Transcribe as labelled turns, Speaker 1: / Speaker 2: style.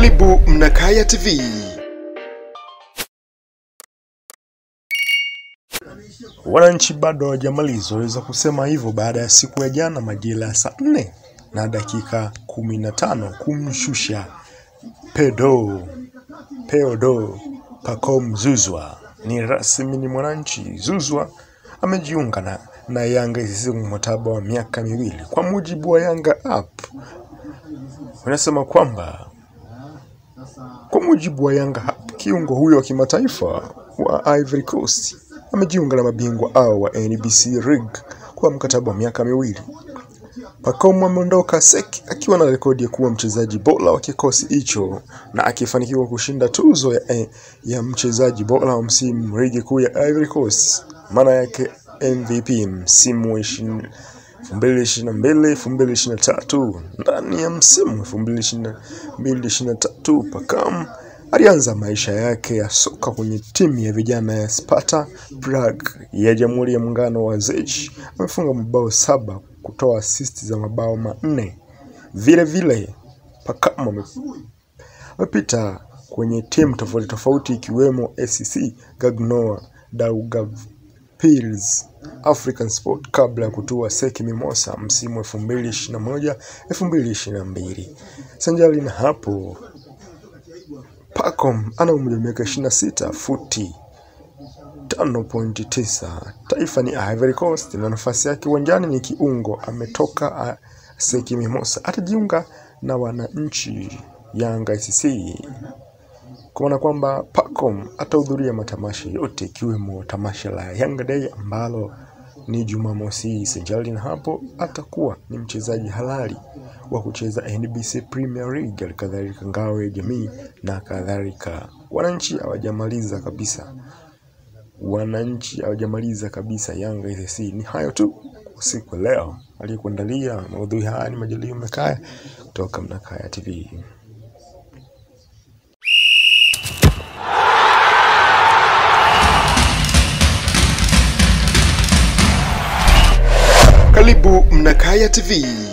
Speaker 1: Karibu Mnakaya TV. Wananchi bado hawajamaliza, waweza kusema hivyo baada ya siku ya jana majira ya saa nne na dakika kumi na tano kumshusha Pedro Peodo Pacome Zuzwa. Ni rasmi, ni mwananchi Zuzwa amejiunga na, na Yanga ICC mkataba wa miaka miwili. Kwa mujibu wa Yanga app unasema kwamba kwa mujibu wa Yanga app, kiungo huyo wa kimataifa wa Ivory Coast amejiunga na mabingwa hao wa NBC League kwa mkataba wa miaka miwili. Pacome ameondoka SEC akiwa na rekodi ya kuwa mchezaji bora wa kikosi hicho na akifanikiwa kushinda tuzo ya, ya mchezaji bora wa msimu ligi kuu ya Ivory Coast, maana yake MVP msimu wa 20 2022 2023. Ndani ya msimu 2022 2023 Pacome alianza maisha yake ya soka kwenye timu ya vijana ya Sparta Prague ya Jamhuri ya Muungano wa Czech. Amefunga mabao saba kutoa asisti za mabao manne. Vile vile Pacome ame- amepita kwenye timu tofauti tofauti ikiwemo SC Gagnoa Daugavpils African Sport kabla ya kutua Seki Mimosa msimu 2021 2022. Sanjali na hapo Pacome ana umri wa miaka 26 futi 5.9. Taifa ni Ivory Coast na nafasi yake uwanjani ni kiungo. Ametoka ah, Seki Mimosa, atajiunga na wananchi Yanga ICC kwa maana kwamba Pacome atahudhuria matamasha yote ikiwemo tamasha la Yanga Day ambalo ni Jumamosi hii. Sanjali na hapo atakuwa ni mchezaji halali wa kucheza NBC Premier League, alikadhalika ngao ya jamii na kadhalika. Wananchi hawajamaliza kabisa, wananchi hawajamaliza kabisa. Yanga ICC ni hayo tu kwa siku ya leo. Aliyekuandalia maudhui haya ni Majaliwa Mnakaya kutoka Mnakaya TV. Karibu Mnakaya TV.